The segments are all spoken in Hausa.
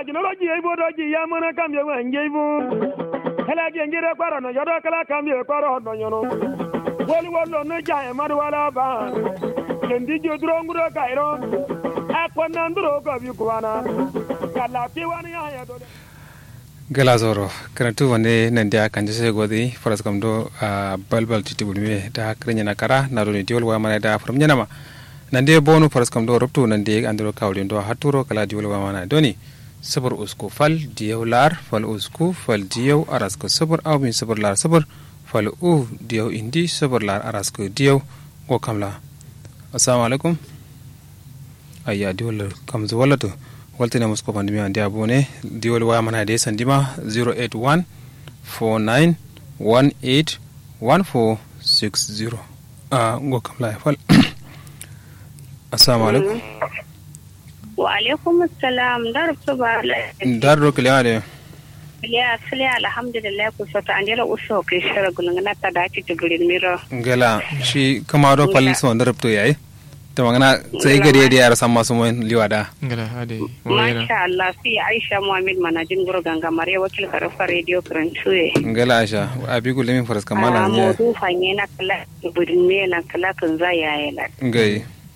technology ibo doji ya mana kambye wa njeibu kala ge ngire kwaro no yodo kala kambye kwaro no nyono woli wolo no ja e madu wala ba kendi jo duro nguro kairo akwana nduro ko bi kuwana kala ti wani ya ya dole gala zoro karantu wande nan dia kan jese godi faras kam do a balbal titi bulme da krenya na kara na do ni diol wa mana da from nyanama nan dia bonu faras kam do ruptu nan dia andro kawli do haturo kala diol wa mana doni sabur usku fal diyaw lar fal usku fal diyaw arasko sabur aw min sabur lar sabur fal u diyaw indi sabur lar arasko diyaw go kamla assalamu alaikum ayya diol kam zo wala to waltina musko pandemi ande abone diwol waya mana de sandima 081 49 18 1460 a ngo kam la fal assalamu alaikum wa alaikum assalam dar to ba dar ro kile ade ya sile alhamdulillah ku sota andela uso ke shara gulungana ta dace to gurin miro ngela shi kama do pal so ndar to yayi to magana sai gari da yara san masu mun liwada ngala ade masha Allah fi Aisha Muhammad manajin guro ganga mare wakil karafa radio Kranchuye ngela aisha abi gule min faras kamala a ne modu fanye na kala budin me na kala kan za ya yi la ngai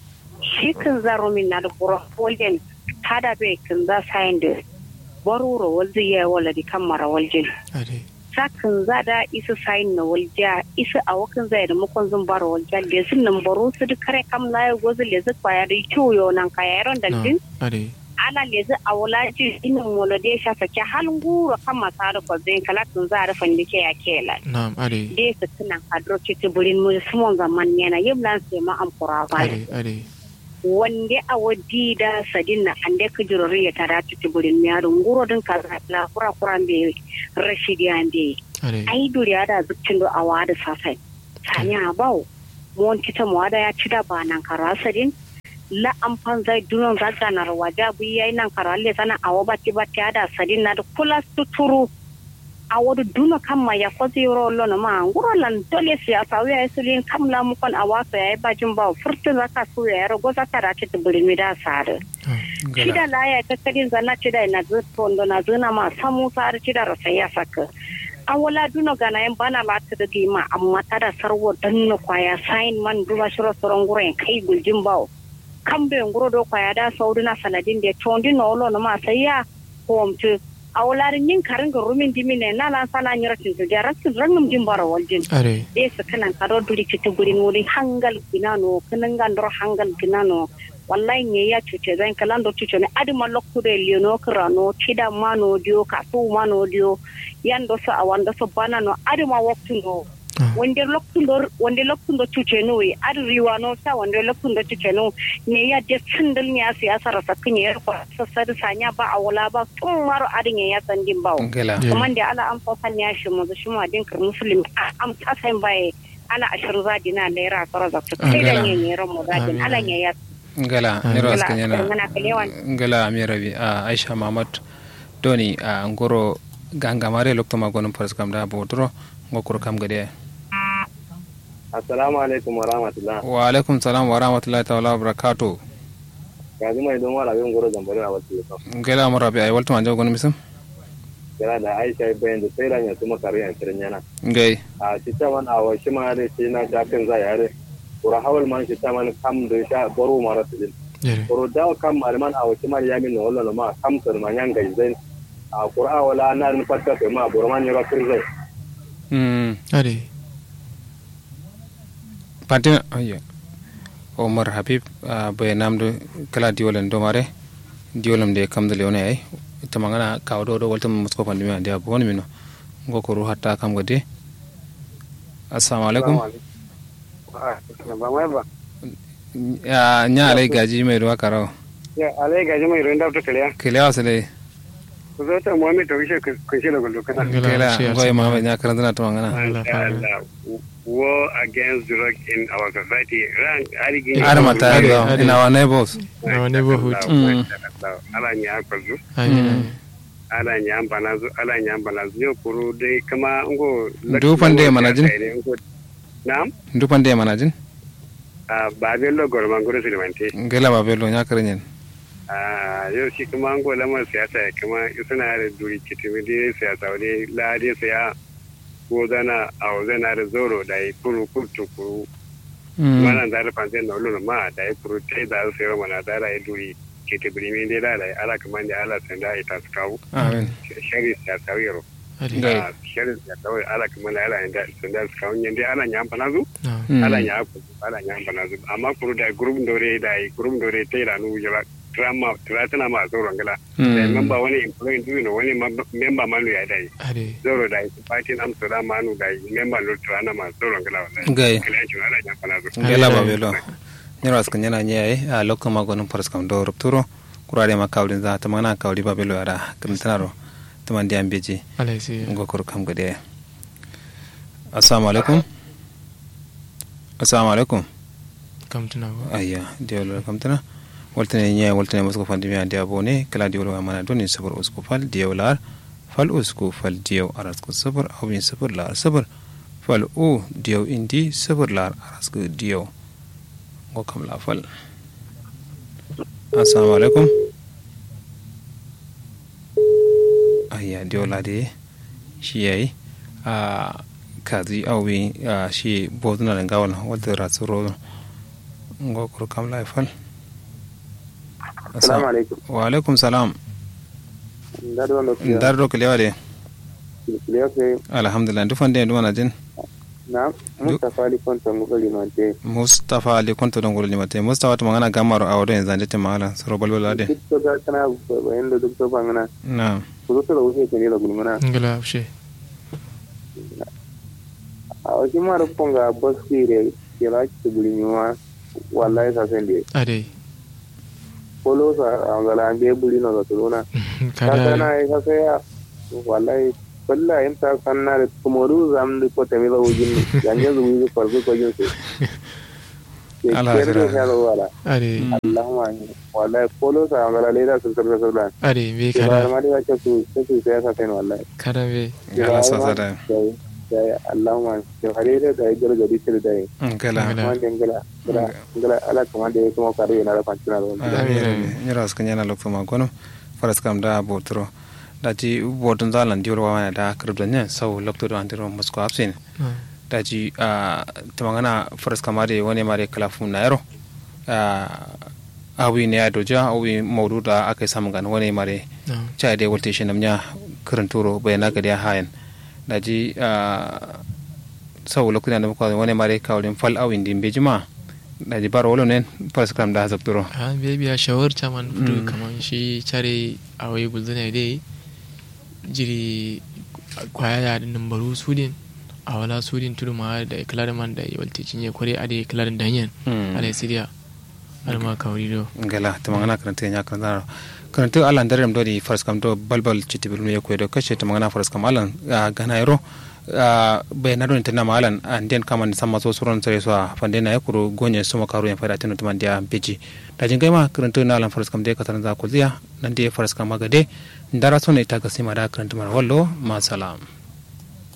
shi kan za romin na da buro folden tada be kan za sayin da baruro walzi ya wala di kan mara waljin ade sakin za da isa sayin na walja isa a wakan zai da makon zan bara walja da sun nan baro su duk kare kam laye gozu le zu kwaya da ciwo nan kaya yaron da din ade ala le zu a wala ji inin wala da ya shafa ke halin gura kan masu harfa zai kalatin za a rufa da ke ya kela na'am ade da su tunan hadro citi burin mu sumon zaman yana yin lan sai ma amfura ba ade ade wande a wadi da sadin na ande ka jirori ya tara citi burin mu yaro nguro din ka la kura kura be rashidi ande ade ai duriya da zuccin do a wada safai sanya bau mon kita mu wada ya ci da ba nan kara sadin la amfan zai dunon zaga na rawaja bu yayi nan kara le sana a wabati bati da sadin na da kula tuturu a wadu duna kamma ya kwazi yoro lona ma nguro lan dole siya sa wiya sulin kamla mu kon a waso yayi bajin ba furtun zaka su ya rago za ta race ta bulmi da sare shida la ya ta tsadin zanna shida na zuto ndo na zuna ma samu sare shida rasa ya saka an wala duna gana yan bana la ta dagi ma amma ta da sarwo danno kwaya sain man duba shiro soron nguro en kai guljin bawo kambe nguro do kwaya da sauduna sanadin da tondi no lo ma sai ya homtu a wularin yin karin ga rumin dimi ne na lan sana nyira tin to jara tin rangum jin bara waljin ade de su kanan karo duri kita gurin wuri hangal ginano kanan gandor hangal ginano wallahi ne ya cuce zan kalan do cuce ne adima lokku de liono krano tida mano dio ka su mano dio yando so awanda so banano adima waktu no wonde lokkundo wonde lokkundo cuce no wi adi riwano sa wonde lokkundo cuce no ne ya de sindal nya siyasa rasa kinye ko sasadi sanya ba awala ba tun maro adi ne ya sandin bawo ngela Yeah. kuma da ala an fafan ya shi mu shi ma dinkar musulmi am tasayin baye ala ashir zadi na naira tsara za su kai da ne ne ran mu zadi Amin. ala ne ya ngela niro ala askanyana ngana kalewan ngela amirabi a aisha mamad doni a ngoro gangamare lokto magonum faras kam da bodro ngokuro kam gade Assalamu alaikum wa rahmatullah. wa alaikum salam wa rahmatullahi ta'ala wa barakatuh Yanzu mai don wala bin goro zambari a wasu yau. ngela amarabi ay walto manjo gonum misam Kira da Aisha bayan da sai ranya su makari a kirin yana. ngai A shi ta wani awa shi ma da shi na shafin za yare. Kura hawal man shi ta man kam da sha baro mara su din. ade Kuro dawa kam malaman awa shi ma ya min na wallo ma kam sar ma yan gai zai. A kura wala na rin fatta kai ma buru man yara kir zai. mm ade patin ayya omar habib a bai namdo kala diwolen do mare diwolem de kam de leone ay tamangana kawdo do walto musko pandemi ande abon mino ngokoro hatta kam gade assalamu alaikum Ba mai ba. ya nya alai gaji mai ruwa karau Ya alai gaji mai rinda ta kariya. kelewa sele Ku zo ta muhammed ta wishe kun shi da gullu kana. ngala kela shi ya ngoy sama. ma nya karandana tamangana Allah fa war against drug in our society. Ran arigin. armata Ade, do ade. in our neighbors in our neighborhood. Mm. Ala nya kwazu. amin ala nya banazu ala nya banazu yo kuru dai kama ngo. Ndu pande manajin? Nam? ndupande manajin Ah, ba be lo gor man goro silimante. ngela ba belo nya karenyen a yau shi kuma an gola man siyasa ya kuma suna da duri kitimi da siyasa wani lade saya ko zana a zana da zoro da yi kuru kurtu kuru mana da da fanzai na ulun ma da yi kuru ta da su sayar mana da yi duri kitimi min da da yi ala kuma da ala sanda ita su kawo amin shari siyasa yaro ade Gai. shirin da kawai ala kuma da ala da sanda su kawo yanda ala ya amfana zu na ala ya ku ala ya amfana zu amma kuru da group dore da yi group dore ta da nu jira drama tana ma zoron gala da memba wani employee du no wani mab- memba manu ya dai ade zoro da yi party am so da manu da yi memba no trana ma zoron gala wallahi Gai. kala ji ala ya amfana zu ngela babelo nyero askan yana nyaye a lokko magonum paras kam do rupturo kurade ma kawlin za ta mana kawli babelo ara kam tanaro to man diam beji ala sai ngo kor kam gade assalamu alaikum assalamu alaikum kam tuna ba ayya diolo kam tana waltane nyaye waltane musko fandi mi andi abone kala diolo wa mana doni sabur usko fal diolar fal usko fal dio arasko sabur awin sabur lar sabur fal u dio indi sabur lar arasko dio ngo kam la fal assalamu alaikum ayya diola de shi yayi a kazi awi a shi boduna da gawal wadda ratsuro ngo kuro kam la fal Assalamu alaikum. wa alaikum salam Ndado wanda kuya. dar do kelewa de Kilkiyo ke alhamdulillah du fande du wana jin na Mustafa Ali Konta Mugo Limante. mustafa ali konto don gol limate mustafa to mangana gamaro awdo en zande te mala soro balwala de Duk to ga kana bayan da duk to bangana. na Ku zo da wuce ke ne da gulmana. ngala ushe A wasu mara kunga basire ke la ki gulmiwa wallahi sa sen de. ade Polo sa angala an be bulino da tuluna. Ka kada kana ai ka sai ya wallahi balla in ta sanna da kumoru zam da ko tami da wujin yanzu zuwi ko ko ko yin su. Ke Allah ya kere jira. ya da wala. ade Allahumma wallahi polo sa angala le da sun sarra sarra. ade be Ke ba kada ma da ke su ke su sai sa sen wallahi. kada be ngala sa sa da da Allahumma ke harire da ya gargadi sir da ya. ngala Ngala. Kuma ngala ngala ngala ala kuma da ya kuma kare yana da kwanciyar da wani. amin amin nyira askan yana lokto ma gono faras kam da botro daji botun zalan diolo wa da kribda ne sau lokto do andiro musko absin na daji a tamangana faras kamare wani mare kalafu na yaro awi ne ya doja awi maudu da aka yi samun gani wani mare na cha de wolte shi namnya kirin turo bai na gadi hayan daji sau lokutan da muka wani mare kawalin fal awin din bejima daji bar wolo ne faras kam da zabturo a be biya shawar chaman fudu kaman shi chare awai bulzana dai jiri kwaya ya din nambaru sudin a wala sudin tudu ma da iklarin man da walti cinye kware ade iklarin danyen ala siriya alma kawri do ngala tamangana karanta nya kan zaro karanta alan darem do di faras kam do balbal chitibil me ko do kashe tamangana faras kam alan gana yaro bai na don tana malan an den kaman sama so suron sare so fande na yakuru gonye suma karu en fara tinu tuman dia beji da jin gaima karanta na alan faras kam de katan za ko ziya nan de faras kam magade ndara so ne ta gasima da karanta mar wallo ma salam